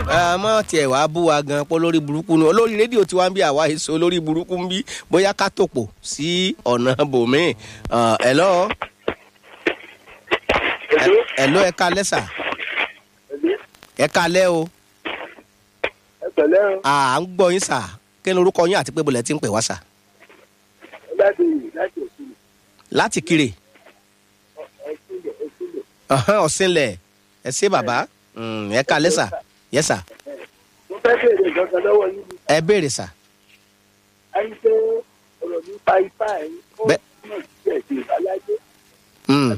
àmọ́ tiẹ̀ wá bú wa gan pọ́ lórí burúkú ni olórí rédíò tí wọ́n ń bí àwa èso olórí burúkú ń bí bóyá ká tòpò sí ọ̀nà bòmíì ẹ̀lọ́ ẹ̀lọ́ ẹ̀ka lẹ́sà ẹ̀ka lẹ́ o ẹ pẹ̀lẹ́ o à ń gbọ́ yín sà kí ni orúkọ yín àti pé bọ̀lẹ̀ tí ń pè wá sà láti láti òkúlù láti kiri ẹ̀sìnlẹ̀ ẹ̀sìnlẹ̀ ọ̀hán ọ̀sìnlẹ̀ ẹ ṣé bàbá Mm, ẹ̀ka lẹ́sà yẹ́sà mo fẹ́ béèrè ìjọba lọ́wọ́ yín ni ẹ béèrè sà a ń pé ọ̀rọ̀ nípa ipá ẹ̀ ó Bẹ́- túmọ̀ sí ẹ̀sìn ìbáláyé Mm,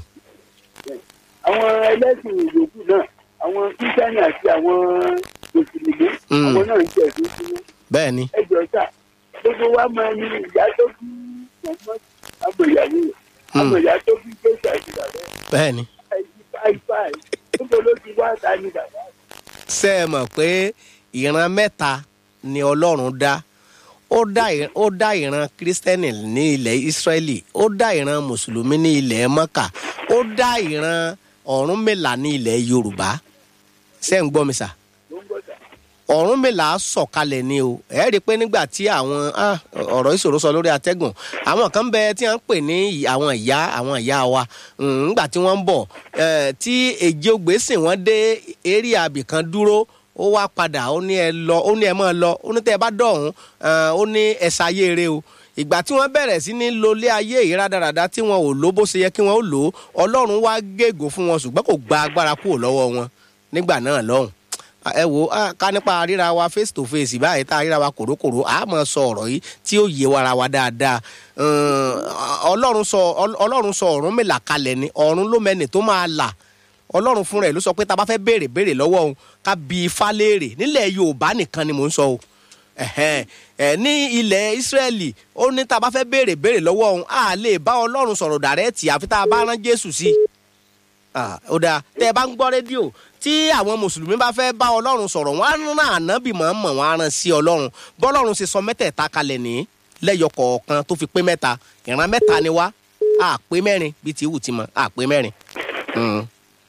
àwọn ẹlẹ́sìn ìyókù náà àwọn kírísítẹ́nì àti àwọn mùsùlùmí Mm. àwọn náà ń jẹ̀bi sínú bẹ́ẹ̀ ni ẹjọ́ sà gbogbo wa máa ní ìyá tó bí ọmọ àgbòyàwó rẹ̀ Mm. àgbòyà tó bí jésù àti bàbá bẹ́ẹ̀ ni. ẹ̀ ipá ipá ẹ̀ níbo ló ti wá ta ni bàbá ṣé ẹ mọ̀ pé ìran mẹ́ta ni ọlọ́run dá ó dá ì- ó dá ìran kírísítẹ́nì ní ilẹ̀ ìsírẹ́lì ó dá ìran mùsùlùmí ní ilẹ̀ mọ́kà ó dá ìran ọ̀rúnmìlà ní ilẹ̀ yorùbá ṣé ń gbọ́ mi sà ló ń gbọ́ sà. ọ̀rúnmìlà sọ̀kalẹ̀ ni o ẹ rí i pé nígbà tí àwọn ah, ọ̀rọ̀ ìṣòro sọ lórí atẹ́gùn àwọn kan bẹ tí wọ́n ń pè ní ì- àwọn ìyá àwọn ìyá wa Mm, nígbà tí wọ́n ń bọ̀ eh, tí èjì ogbè sìn wọ́n dé eré àbì kan dúró ó wá padà ó ní ẹ lọ ó ní ẹ máa lọ ó ní tẹ́ ẹ bá dọ̀hún eh, ó ní ẹ ṣayé eré o ìgbà tí wọ́n bẹ̀rẹ̀ sí ní lo ilé ayé yìí rádaràda tí wọn ò lò bó ṣe yẹ kí wọ́n ó lò ó ọlọ́run wá gégùn fún wọn ṣùgbọ́n kò gba agbára kúrò lọ́wọ́ wọn nígbà náà lọ́hùn Ah, ẹ wo ah, ká nípa ríra wa face to face báyìí tá a ríra wa kòrókòró a máa sọ ọ̀rọ̀ yìí tí ó yé wa ara wa dáadáa Um, ọlọ́run sọ Ọl- ọlọ́run sọ ọ̀run mélà kalẹ̀ ni ọ̀run ló mẹ́ni tó máa là ọlọ́run fúnra ẹ̀ ló sọ pé tá a bá fẹ́ béèrè béèrè lọ́wọ́ òun ká bi ifá léèrè nílẹ̀ yorùbá nìkan ni mò ń sọ o ẹ̀hẹ́n, ẹ̀, ní ilẹ̀ ìsírẹ́lì ó ní tá a bá fẹ́ béèrè béèrè lọ́wọ́ òun a lè bá ọlọ́run sọ̀rọ̀ dàrẹ́ẹ̀tì àfi tá a bá rán jésù sí i Ah, ó dáa tẹ́ ẹ bá ń gbọ́ rédíò tí àwọn mùsùlùmí bá fẹ́ bá ọlọ́run sọ̀rọ̀ wọ́n á rán ànábì mọ̀ọ́mọ̀ wọ́n á rán sí ọlọ́run bọ́lọ́run ṣe sọ mẹ́tẹ̀ẹ̀ta kalẹ̀ ní lẹ́yọ kọ̀ọ̀kan tó fi pé mẹ́ta ìran mẹ́ta ni wá á pé mẹ́rin bíi ti wù ti mọ̀ á pé mẹ́rin. Mm.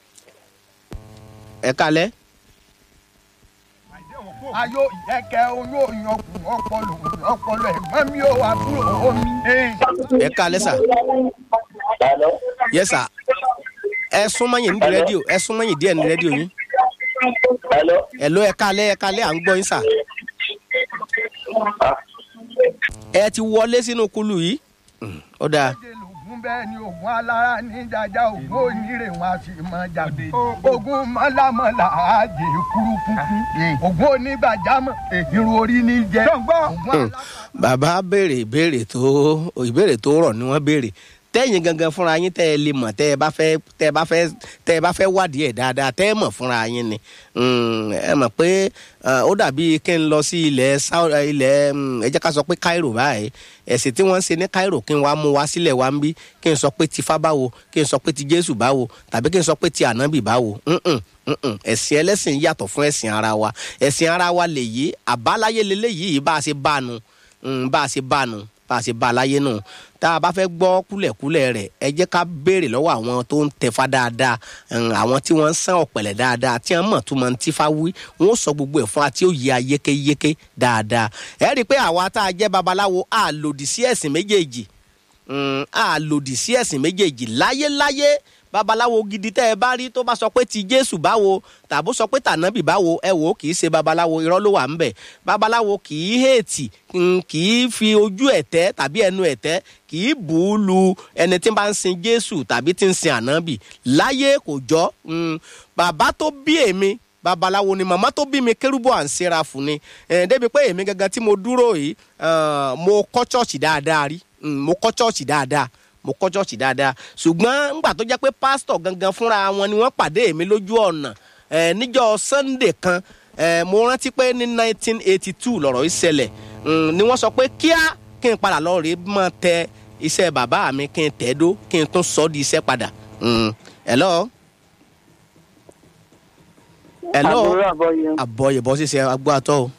ẹ kalẹ́ ayo ìyẹ́kẹ́ oyún òyìnbó ọpọlọ ọpọlọ ẹ̀gbọ́n mi ò àbúrò omi. ẹ kalẹ́ sà yẹ sà ẹ súnmọ́yìn ní rédíò ẹ súnmọ́yìn díẹ̀ ní rédíò yín ẹ ló ẹ kalẹ́ ẹ kalẹ́ à ń gbọ́ yín sà ẹ ti wọlé sínú kulu yìí Mm, ó dáa. méje lògùn bẹ́ẹ̀ ni ògùn alára ní jaja ògùn onírè wọn a sì mọ jàgbé ògùn mọ́lámọ́lá àjẹ kúrúkúkú ògùn onígbàjámọ̀ irun orí ní jẹ ògùn Hmm. bàbá béèrè ìbéèrè tó ìbéèrè tó rọ̀ ni wọ́n béèrè tẹ́yìn gangan fúnra yín tẹ́ ẹ lè mọ̀ tẹ́ ẹ bá fẹ́ tẹ́ ẹ bá fẹ́ tẹ́ ẹ bá fẹ́ wádìí ẹ̀ dáadáa tẹ́ ẹ mọ̀ fúnra yín ni Hmm, ẹ mọ̀ pé eh, ó dàbí kí n lọ sí ilẹ̀ Sau- eh, ilẹ̀ hmm, ẹ jẹ́ ká sọ pé Cairo báyìí ẹ̀sìn tí wọ́n ń ṣe ní Cairo kí n wá mú wá sílẹ̀ wá ń bí kí n sọ pé ti Ifá báwo kí n sọ pé ti Jésù báwo tàbí kí n sọ pé ti ànábì báwo Mm-mm, mm-mm. ẹ̀sìn ẹlẹ́sìn yàtọ̀ fún ẹ̀sìn ara wa ẹ̀sìn ara wa lèyí àbáláyé leléyìí bá a ṣe bá a nu Mm, bá a ṣe bá a nù bá a ṣe bá a láyé nù tá a bá fẹ́ gbọ́ kúlẹ̀kúlẹ̀ rẹ̀ ẹ jẹ́ ká béèrè lọ́wọ́ àwọn tó ń tẹ̀fá dáadáa mm, àwọn tí wọ́n ń sán ọ̀pẹ̀lẹ̀ dáadáa tí wọ́n mọ̀ tó máa ń tífá wí wọ́n ó sọ gbogbo ẹ̀ fún wa tí ó yẹ ayékéyéké dáadáa ẹ rí i pé àwa tá a jẹ́ babaláwo a lòdì sí ẹ̀sìn méjèèjì Mm, a lòdì sí ẹ̀sìn méjèèjì láyéláyé babaláwo gidi tẹ́ ẹ bá rí tó bá sọ pé ti jésù báwo tàbó sọ pé tànábì báwo ẹ wò ó kì í ṣe babaláwo irọ́ ló wà ń bẹ̀ babaláwo kì í hèètì mm, kì í fi ojú ẹ̀tẹ́ tàbí ẹnu ẹ̀tẹ́ kì í bù ú lu ẹni tí ń bá ń sin jésù tàbí tí ń sin ànábì láyé kò jọ mm, bàbá tó bí èmi babaláwo ni màmá tó bí mi kérúbù à ń ṣera fún ni ẹ̀ débi pé èmi gangan tí mo dúró yìí ah, mo kọ́ ṣọ́ọ̀ṣì dáadáa rí Mm, mo kọ́ ṣọ́ọ̀ṣì dáadáa mo kọ́ ṣọ́ọ̀ṣì dáadáa ṣùgbọ́n ńgbà tó jẹ́ pé pásítọ̀ gangan fúnra wọn ni wọ́n pàdé mi lójú ọ̀nà eh, níjọ́ sunday kan eh, mo rántí pé ní 1982 lọ̀rọ̀ yìí ṣẹlẹ̀ Mm, ni wọ́n sọ pé kíá kí n padà lọ rèé mọ́ tẹ iṣẹ́ bàbá mi kí n tẹ̀ dó kí n tún sọ ọ́ di iṣẹ́ padà. Mm, hello. hello. àbúrò àbọyọ àbọ̀yẹ̀ bọ́ ṣíṣe agbó atọ́ o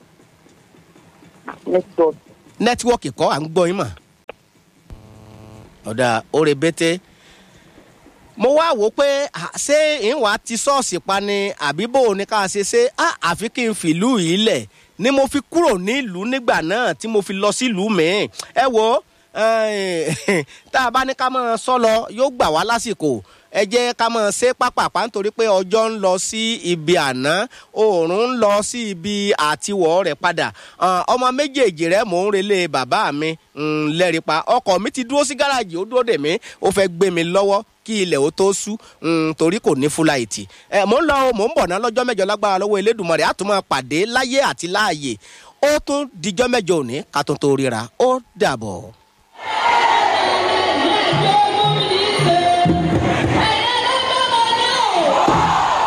network nẹ́tíwọ́ọ̀kì kọ́ à ń gbọ́ yín mà. ọ̀dà oore bété mo wá wò ó pé à, ṣé ìwà ti ṣọ́ọ̀ṣì pa ni àbí bò ó ní ká ṣe ṣe á àfi kí n fìlú yìí lẹ̀ ni mo fi kúrò nílùú nígbà náà tí mo fi lọ sílùú mi-ín ẹ wo eh, tá a bá ní ká máa sọ lọ yóò gbà wá lásìkò ẹ jẹ́ ká máa ṣe pápápá nítorí pé ọjọ́ ń lọ sí ibi àná oòrùn ń lọ sí ibi àtiwọ̀ rẹ̀ padà Ah, ọmọ méjèèjì rẹ̀ mò ń relé bàbá mi mm, lẹ́rìpa ọkọ̀ mi ti dúró sí gáràjì ó dúró dè mí ó fẹ́ gbé mi lọ́wọ́ kí ilẹ̀ ó tó sú mm, torí kò ní fúláìtì ẹ mò ń lọ o, mò ń bọ̀ ná lọ́jọ́ mẹ́jọ lágbára lọ́wọ́ elédùnmọ̀rẹ́ àtúmọ̀ pàdé láyé àti láàyè ó tún dijọ́ mẹ́jọ òní ká tó tó ríra ó dàbọ̀.